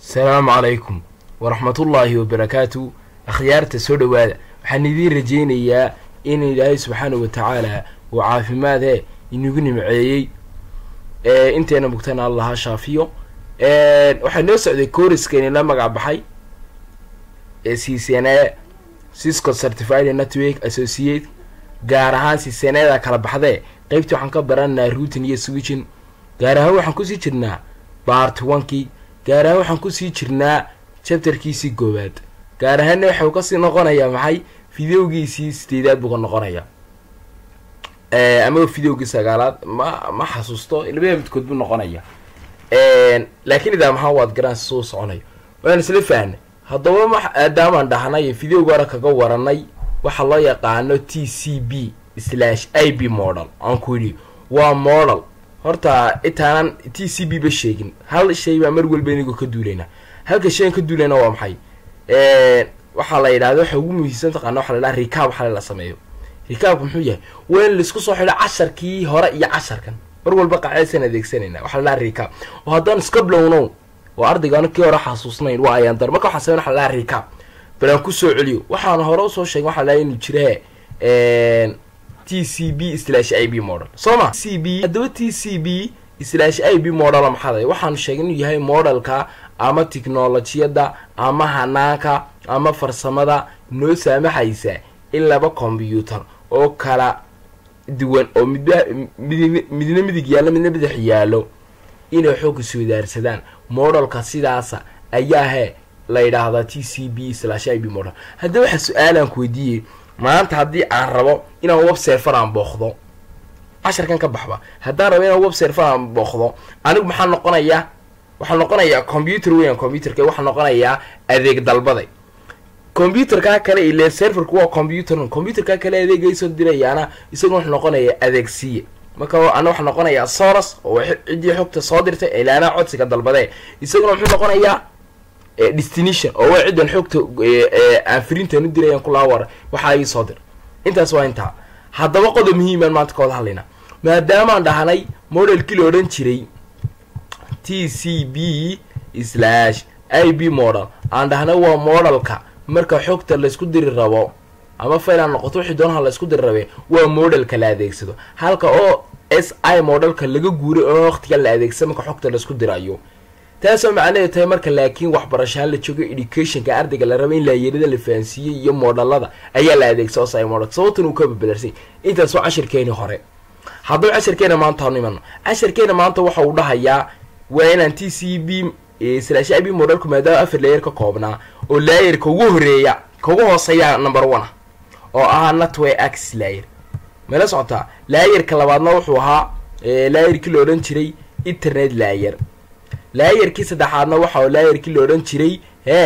asalaamu calaykum waraxmatullaahi wabarakaatu akhyaarta soo dhowaada waxaan idiin rajaynayaa in ilaahay subxaanahu watacaala uu caafimaadee inagu nimceeyey inteena mugtana allaha shaafiyo waxaa noo socday kooriskani la magac baxay ccne cisco certified network associate gaar ahaan ccneeda kala baxdee qeybtii waxaan ka baranaa ruutin iyo switchin gaar ahaan waxaan kusii jirnaa bart onkii gaar ahaan waxaan kusii jirnaa chapterkiisii koowaad gaar ahaanna waxau kasii noqonayaa maxay videogiisii sideedaad buu ka noqonayaa ama videogii sagaalaad ma ma xasuusto labada midkood buu noqonaya laakiin idaa maxaa waad garaan suu soconayo waan isla fahnay haddaba maadaamaan dhahnay videoga hore kaga waranay waxaa loo yaqaano t c b slash i b model aan ku yidhi waa model horta intaanan t c b ba sheegin hal shay baa mar walba inagoo ka duulayna halka shayan ka duulayna waa maxay waxaa la yidhahda waxa ugu muhiimsan taqaana waxa la yidhaha rikaab waxa la sameeyo rikaabku muxuu yahay waa in laisku soo xidho casharkii hore iyo casharkan mar walba qaacidasaan adeegsanayna waxa la dhaha rikaab oo haddaan iska blownow oo ardaygaana kii hore xasuusnayn waa ayaan dar marka waxaan sameyn waxa la dhaha rikaab bal aan kusoo celiyo waxaan hore usoo sheegay waxa la dhaha inuu jire t c b slash i b model soo ma c b haddaba t c b slash i b model maxaada waxaanu sheegay inuu yahay modelka ama tiknolojiyadda ama hanaanka ama farsamada noo saamaxaysa in laba combyuutar oo kala duwan oo midba mid midna midig yaallo midna bidix yaallo inay xoogga soodaarsadaan modelka sidaasa ayaa he la yidhaahdaa t c b slash i b model haddaba waxa su-aalaan ku weydiiyey maanta haddii aan rabo inaan web serfer aan booqdo casharkan ka baxba haddaan rabo inaan web serfer aan booqdo anigu maxaa noqonayaa waxaa noqonayaa combyuter weyan combyuterka waxaa noqonayaa adeeg dalbaday combyuterkaa kale ile serverku waa combyuter combyuterkaa kale adeegaysoo dirayaana isaguna wuxuu noqonayaa adeegsiye marka ana waxaa noqonayaa soros oo ciddii xogta soo dirtay ilaanaa codsiga dalbadee isaguna muxuu noqonayaa destination oo waa ciddan xogta aan firintan u dirayaan kulaawar waxaa ii soo dir intaas waa intaa haddaba qodob muhiimaan maanta ka wada hadlayna maadaamaan dhahnay modelkii la odhan jiray t c b slash i b model aan dhahnay waa modelka marka xogta laysku diri rabo ama fail aan noqoto wixii doonaha laysku diri rabe waa modelka la adeegsado halka oo s i modelka laga guuray oo waqtiga la adeegsado marka xogta laysku dirayo taasoo macnaheedu tahay marka laakiin waxbarashaan la joogo educationka ardayga la raba in laayarada la fahansiiyey iyo moodhalada ayaa la adeegsado si model sababtan uu ka babalarsay intaas waa cashirkeeni hore haddaba cashirkeena maanta hanu imano cashirkeena maanta waxa uu dhahayaa waa inaan t c b slash i b modelku maadaama afar layer ka koobnaa oo laayerka ugu horeeya kaugu hooseeya number one ah oo ahaa natway ax layer mala socotaa laayerka labaadna wuxuu ahaa laayerkii la odhan jiray internet layer laayerkii saddexaadna waxa laayerkii la odhan jiray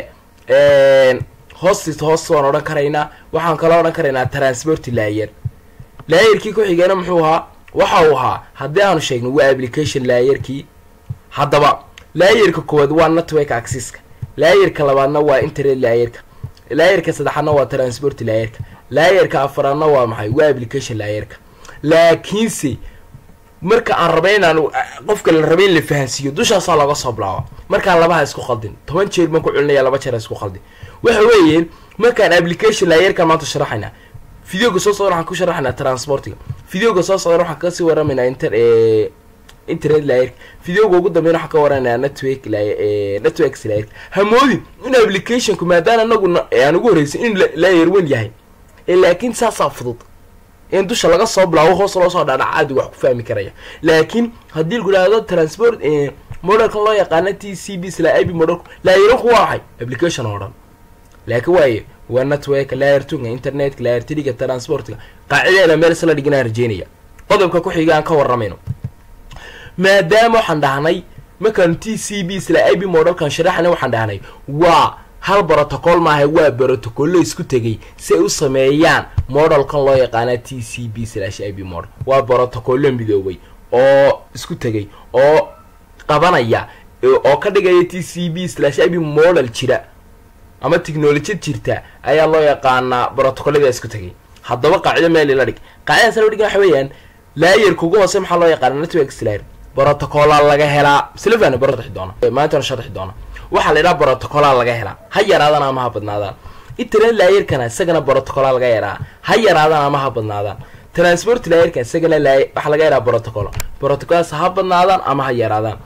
hee hostis host waan odhan karaynaa waxaan kaloo odhan karaynaa transport layer laayerkii ku xigeena muxuu ahaa waxa uu ahaa haddii aanu sheegno waa application laayerkii haddaba laayerka koowaad waa network axiska laayerka labaadna waa internet laayerka laayerka saddexaadna waa transport laayerka laayerka afaraadna waa maxay waa application laayerka laakiinse marka aan rabay inaan qofka la rabay in la fahansiiyo dushaasaa looga soo bilaaba markaan labaha isku khaldin toban jeer baan ku celinaya laba jeer isku khaldin waxa weeye markaan application laayerka maanta sharaxayna videoga soo socdan waxaan ku sharaxaynaa transportiga videoga soo socdan waxaan kasii waramaynaa inter internet laayerka videoga ugu dambeyn waxaan ka waranayaa network networks laayerka hamoodin in applicationku maadaama anagu aan ugu horreysay in laayer wen yahay laakiin saasaa fudud in dusha laga soo bilaabo hoos loo soo dhaadhac aadi wax ku fahmi karaya laakiin haddii lagu dhahdo transport modelkan loo yaqaana t c b sla i b modelku laayeranku waa maxay application oo dhan laakiin waaye waa network layer tunga internetka layer triga transportga qaacideena meel isla dhiganaan rajeynaya qodobka ku xiga aan ka waramayno maadaama waxaan dhahnay markaan t c b sla i b modelkan sharaxana waxaan dhahnay waa hal protocol maaha waa brotocollo isku tegay si ay u sameeyaan modelkan loo yaqaana t c b slash i b model waa brotocollo midoobay oo isku tegay oo qabanaya oo ka dhigaya t c b slash i b model jira ama technolojiyad jirta ayaa loo yaqaanaa brotocollada isku tegay haddaba qaacido meel ila dhig qaacidaas la dhig waxa weeyaan laayerka ugu hoose maxaa loo yaqaana network slayer brotocola laga helaa silvan barxi doona maantana sharxi doona waxaa la yidhaha brotocola laga helaa ha yaraadaan ama ha badnaadaan internet laayarkana isagana brotocola laga yaraa ha yaraadaan ama ha badnaadaan transport laayarkan isagana laay waxaa laga yaraa protocol protocols ha badnaadaan ama ha yaraadaan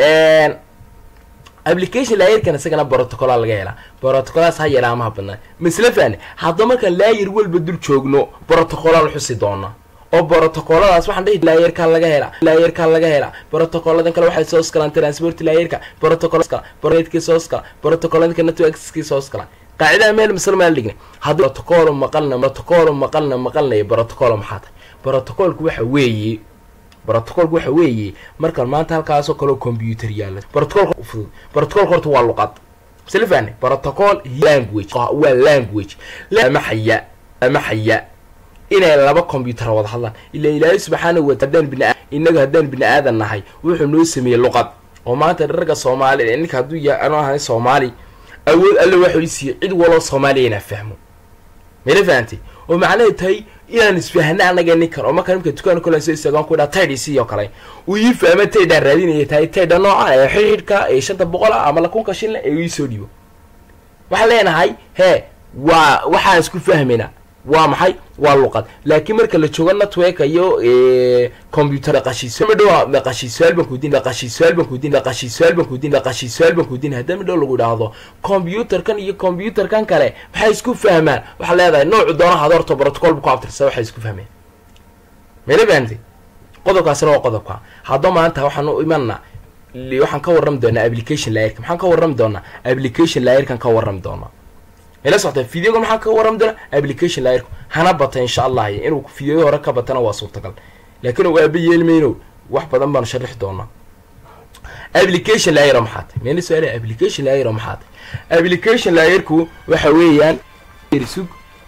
application laayarkan isagana protocola laga helaa protocols ha yaraa ama ha badnaan misle fahne hadda markaan laayar walba dul joogno protocolaan xusi doona oo protocoladaas waxaan dhihi laayarkaa laga helaa laayarkaa laga helaa protocoladan kale waxay soo skalaan transport laayarka protocolska pronetkii soo skala protocoladanka networkskii soo skalaan qaacidaha meel masle maal dhignay haddii protocol maqalna protocol maqalna maqalnaya protocol maxaa tahay protocolku waxa weeye protocolku waxa weeye markaan maanta halkaasoo kaleo computer yaalla protocolka fudud protocolka horta waa luqad misle fahne protocol language waa language lamaxaya lamaxaya inay laba combyuter wada hadlaan ilaa ilaahay subxaana wa hadaan bina inaga haddaan bini aadan nahay wuxuu noo sameeyey luqad oo maanta ragga soomaali ninka hadduu yahay anoo ahay soomaali awood alle waxuu isiiyey cid waloo soomaaliya inaan fahmo mayla fahantay oo macnaheed tahay inaan isfahna anaga ninkan oo markaa nimka dukaan kolan soo istaagaan ku dhaa taydhisi oo kale uu ii fahma taydhaan raadinaya tahay taydha noocan ee xidhidhka ee shanta boqol ah ama lakunka shinle ee ii soo dhiibo waxaan leenahay hee waa waxaan isku fahmayna waa maxay waa luqad laakiin marka la joogo network iyo computer qashiisdhow qashiisuaal baan kudiin qashiisuaal baan kudiin qashiisuaal baan kudiin qashiisuaal baan kudiin haddii midhow lagu idhaahdo computerkan iyo computerkan kale waxay isku fahmaan waxaa leedahay noocu doonaha ad horta protocol bu ku abtirsa waxay isku fahmeen mayla fahamtay qodobkaasina waa qodobka hadda maanta waxaan u imanna waxaan ka warrami doonaa application laayarka maxaan ka warrami doonaa application laayarkan ka warrami doonaa ila socota videoga maxaa ka warrami doona application laayarku hana bata insha allah inuu videoyo hore ka batana waa suurtagal laakiin u aaba yeelmayno wax badan baanu sharixi doonaa application laayaro maxaa tay meena su-aala application laayaro maxaa tay application laayarku waxa weeyaan sug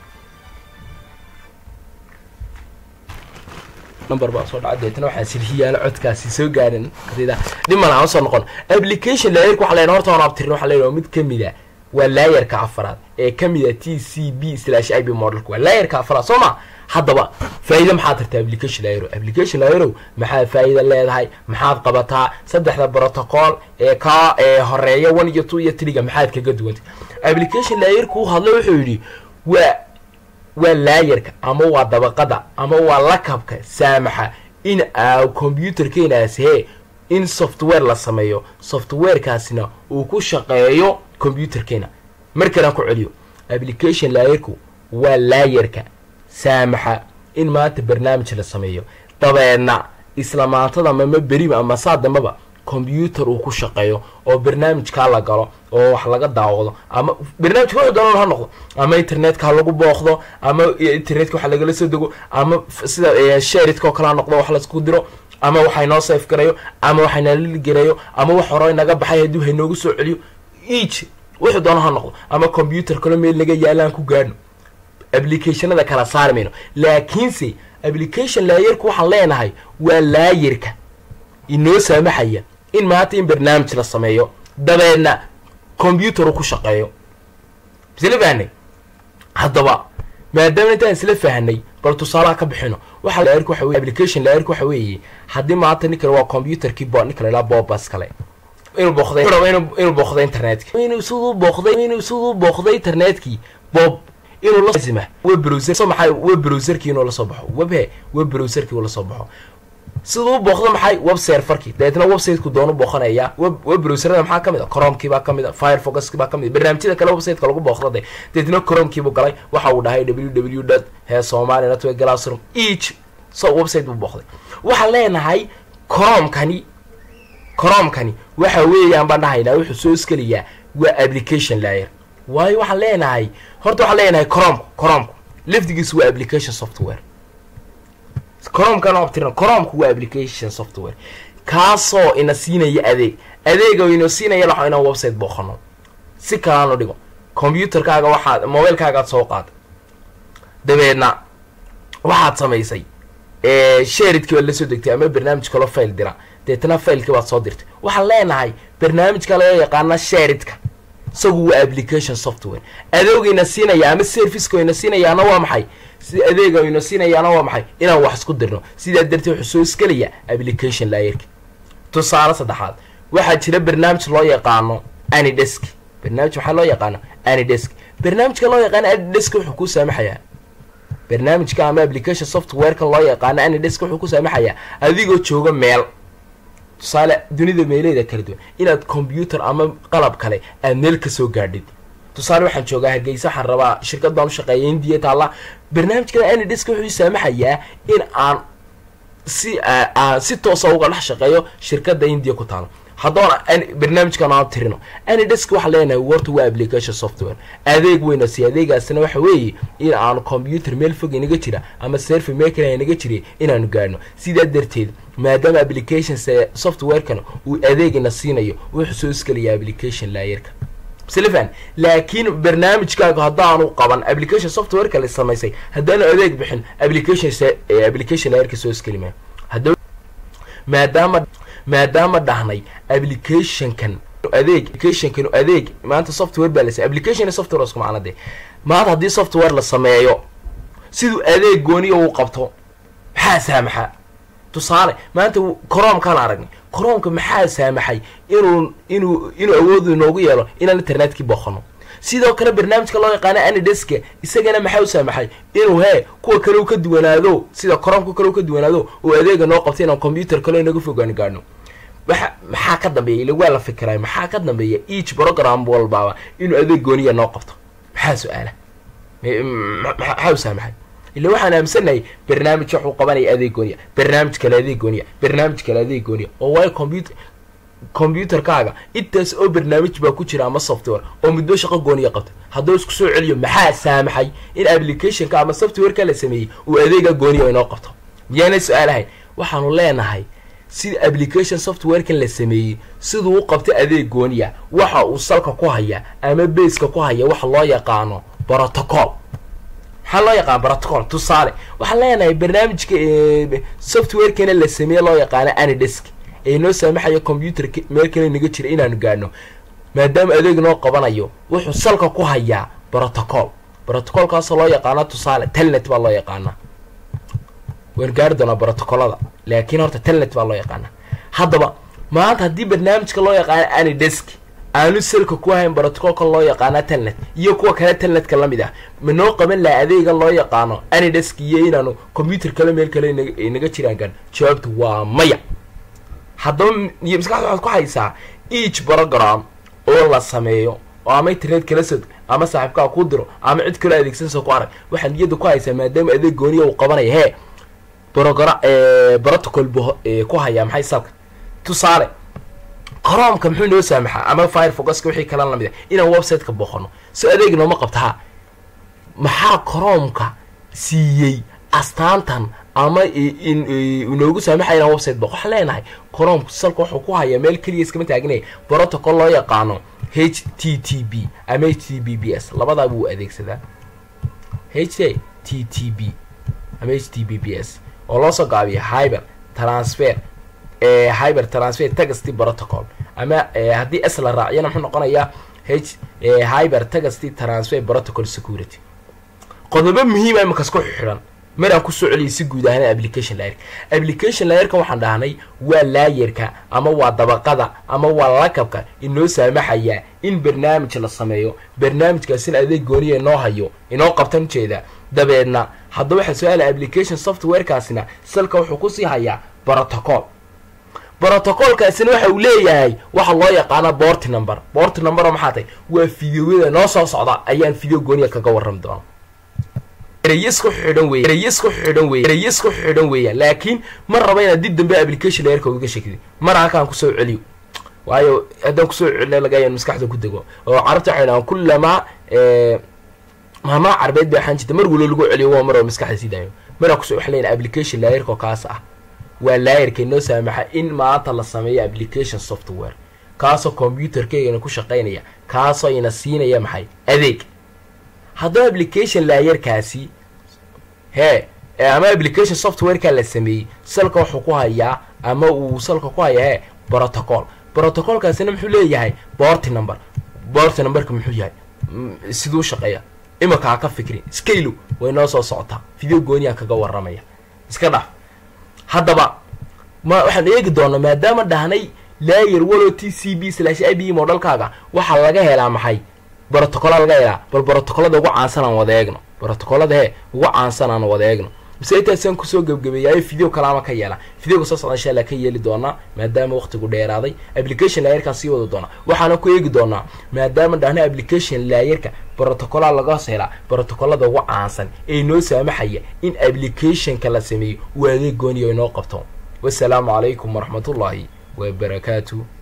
number baa soo dhaca deetana waxaa silhiyaala codkaasi soo gaarin qadida dhiman aan soo noqon application laayarku waxa leeyahay horta aan abtirin waxa leeyahay mid kamid ah waa laayarka afaraad ee ka mid a t c b slash i b modelka waa laayarka afaraad soo ma haddaba faa'iida maxaad tarta application laayaro application laayaro maxaad faa'iida leedahay maxaad qabataa saddexda protocol ee ka ee horeeya one iyo two iyo triga maxaad kaga duwantay application laayarku u hadlay wuxuu yidhi waa waa laayarka ama waa dabaqada ama waa lakabka saamaxa in aa computerkeenaas hee in software la sameeyo softwarekaasina uu ku shaqeeyo computerkeena mar kalaan ku celiyo application laayarku waa laayarka saamaxa in maanta barnaamij la sameeyo dabeedna isla maantada mama beriba ama saa dambaba combyuter uu ku shaqeeyo oo barnaamijkaa la galo oo wax laga daawado ama barnaamijka wuxuu doonan ha noqdo ama internetka ha lagu booqdo ama internetka wax lagala soo dego ama sida sharidka oo kale ha noqdo wax laisku diro ama waxay noo safe garayo ama waxayna liligareeyo ama wax hore naga baxay haddii haynoogu soo celiyo each wuxuu doono ha noqdo ama combyuter kalo meel naga yaalaan ku gaadhno applicationada kala saari mayno laakiinse application laayarku waxaan leenahay waa laayarka inoo saamaxaya in maanta in barnaamij la sameeyo dabeedna combyuter uu ku shaqeeyo isla fahnay haddaba maadaama intaan isla fahnay bal tusaalaha ka bixino waxa laayarku waxa weye application laayarku waxa weeye haddii maanta ninkan waa combyuterkii bo ninka la ilaa bobas kale inuu booqday inuu booqday internetka inuu siduu booqday inuu siduu booqday internetkii bob inuu lazima web browser soo maxay web browserkii inuu la soo baxo web he web browserkii uu la soo baxo siduu booqdo maxay web serverkii dabeetna websiteku doonu booqanaya web web browserada maxaa kamid a cromekii baa kamid a firefoxkii baa kamid a barnaamijyada kale websiteka lagu booqdo de dabeetna cromkiibuu galay waxa uu dhahay w w dot he somali network classroom each so website buu booqday waxaan leenahay cromkani cromkani waxa weeyaan baan dhahaynaa wuxuu soo iskalayaa waa application layer waayo waxaan leenahay horta waxaan leenahay cromku cromku lafdigiisu waa application software cromkan abtiran cromku waa application software kaasoo ina siinaya adeeg adeega ina siinaya laxo inaan website booqano si kalaanu dhigo combyuterkaaga waxaad mobilekaagaad soo qaaday dabeedna waxaad samaysay sharidkii baad la soo degtay ama barnaamij kaloo file dira deetna filekii baad soo dirtay waxaan leenahay barnaamijka laga yaqaana sharidka isagu waa application software adeegayna siinaya ama servicekayna siinayaana waa maxay si adeegayna siinayaana waa maxay inaan wax isku dirno sidaa darteed wuxuu soo iskelaya application laayarka tusaale saddexaad waxaa jira barnaamij loo yaqaano anidesk barnaamij waxaa loo yaqaano anidesk barnaamijka loo yaqaano anidesk wuxuu kuu saamaxayaa barnaamijka ama application softwareka loo yaqaano anidesk wuxuu ku saamaxayaa adigoo jooga meel tusaale dunida meeleeda kala duwan inaad combyuter ama qalab kale aad meel kasoo gaadhid tusaale waxaan joogaa hargeysa waxaan rabaa shirkad baan u shaqeeya indiya taalla barnaamijkada anidesk wuxuu saamaxayaa in aan si aan si toosa uga dhex shaqeeyo shirkada indiya ku taalo haddoona barnaamijkan aan tirino anidesk waxaa leenahay warta waa application software adeeg weyna si adeegaasina waxa weeye in aanu combyuter meel fog inaga jira ama serfi meekala inaga jira inaanu gaadhno sidaa darteed maadaama applications softwarekan uu adeegina siinayo wuxuu soo iskalayaa application laayarka silfan laakiin barnaamijkaaga haddaanu qaban application softwareka la samaysay haddaanu adeeg bixin application application laayarka soo iskali maayo hadda maadaama maadaama dhahnay applicationkan adeeg applicationkan adeeg maanta software baa la application software isku macna de maanta haddii software la sameeyo siduu adeeg gooniya uu qabto maxaa saamaxa tusaale maanta coromkaan aragnay coromka maxaa saamaxay inuu inuu inuu awoodu inoogu yeelo inaan internetkii booqano sidoo kale barnaamijka loo yaqaano anideska isagana maxaa u saamaxay inuu hee kuwa kale u ka duwanaado sida coromka kale u ka duwanaado oo adeega noo qabto inaan combyuter kale inaga fogaan gaadhno waxa maxaa ka dambeeya ila waa la fikiraay maxaa ka dambeeya each program walbaaba inuu adeeg gooniya noo qabto maxaa su-aala maxaa u saamaxay ila waxaan aaminsanahay barnaamij waxuu qabanaya adeeg gooniya barnaamij kale adeeg gooniya barnaamij kale adeeg gooniya oo waayo computer combyuterkaaga intaas oo barnaamij baa ku jira ama software oo muddo shaqo gooniya qabta hadduu isku soo celiyo maxaa saamaxay in applicationka ama softwareka la sameeyey uu adeega gooniya inoo qabto miyaanay su-aalahayn waxaanu leenahay sida application softwarekan la sameeyey siduu u qabta adeeg gooniya waxa uu salka ku haya ama baska ku haya waxa loo yaqaano protocol maxaa loo yaqaana protocol tusaale waxaan leenahay barnaamijka softwarekana la sameeye loo yaqaano anidesk ee noo saamaxayo combyuterka meel kale naga jira inaanu gaadhno maadaama adeeg noo qabanayo wuxuu salka ku hayaa protocol protocolkaasoo loo yaqaano tusaale telnet baa loo yaqaanaa waan gaari doonaa protocolada laakiin horta telnet baa loo yaqaana haddaba maanta haddii barnaamijka loo yaqaano anidesk aanu salka ku hayn protocolka loo yaqaana telnet iyo kuwa kale telnetka lamid ah ma noo qaban laha adeega loo yaqaano anidesk iyo inaanu combyuter kale meel kale naga jiraan gaan jawaabtu waa maya haddaba iyo maskaxda waxaad ku haysaa each program oo la sameeyo oo ama internet kala sod ama saaxiibkaa ku diro ama cid kaloo adeegsanaysa ku arag waxaad niyadda ku haysaa maadaama adeeg gooniya uu qabanaya hee brogra protocol buu ku hayaa maxay salka tusaale coromka muxuu noo saamaxaa ama firefoxka wixii kala lamid a inaan websiteka booqano so adeeg nooma qabtaa maxaa coromka siiyey astaantan ama inoogu saamaxaya inaan website booq waxaan leenahay coromku salka wuxuu ku hayaa meel keliya iskama taagnaya protocol loo yaqaano h t t b ama h t b b s labadaa buu adeegsadaa h t t b ama h t b b s oo loo soo gaabiyo hyber transfer hyber transfer tagasty protocol ama haddii s la raaciyana muxuu noqonayaa h hyber tagasty transfer protocol security qodobo muhiima imankas ku xidhan maraan kusoo celiyay si guud ahaan application layerka application layerkan waxaan dhahnay waa laayerka ama waa dabaqada ama waa lakabka inoo saamaxaya in barnaamij la sameeyo barnaamijkaasina adeeg gooniya inoo hayo inoo qabtan ujeeda dabeedna haddaba waxaa su-aala application softwarekaasina salka wuxuu kusii hayaa protocol brotocolkaasina waxa uu leeyahay waxa loo yaqaana bort number bort number oo maxaa tahay waa fideoyada noo soo socda ayaan fideo gooniya kaga warrami doona ereyasku xidhan wey ereyasku xidhan wey ereyasku xidhan weeyaan laakiin ma raba inaad dib dambe application layerka uga shekidi mar halkaan kusoo celiyo waayo haddaan kusoo celina laga yaban maskaxda ku dego oo carabta waxay dhahaan kullamaa maamaa carbeed bay ahaan jirta mar walo lagu celiyo waa mar oo maskaxda sii daayo maraa kusoo waxaan leeyahay application layerka oo kaas ah waa laayerka inoo saamaxa in maanta la sameeyo application software kaasoo combyuterkeygana ku shaqaynaya kaasoo ina siinaya maxay adeeg haddaba application laayerkaasi hee ama application softwareka la sameeyey salka wuxuu ku hayaa ama uu salka ku hayaa hee protocol protocolkaasina muxuu leeyahay borty number borty numberka muxuu yahay siduu shaqeeya imika ha ka fikrin scalo way noo soo socotaa video gooniyaa kaga warramaya iska dhaf haddaba ma waxaan eegi doonaa maadaama dhahnay layer walo t c b slash i b modhalkaaga waxaa laga helaa maxay brotocola laga helaa bal brotocolada ugu caansan aan wada eegno brotocolada he ugu caansan aan wada eegno mise intaasaan kusoo gebgabeeyaayo video kalaama ka yeela videoga soo socda insha allah ka yeeli doonaa maadaama waqtigu dheeraaday application laayarkaan sii wada doonaa waxaana ku eegi doonaa maadaama dhahna application laayarka brotocola laga helaa brotocolada ugu caansan ee noo saamaxaya in applicationka la sameeyo uu adeeg gooniyo inoo qabto wasalaamu calaykum waraxmatullaahi wabarakaatu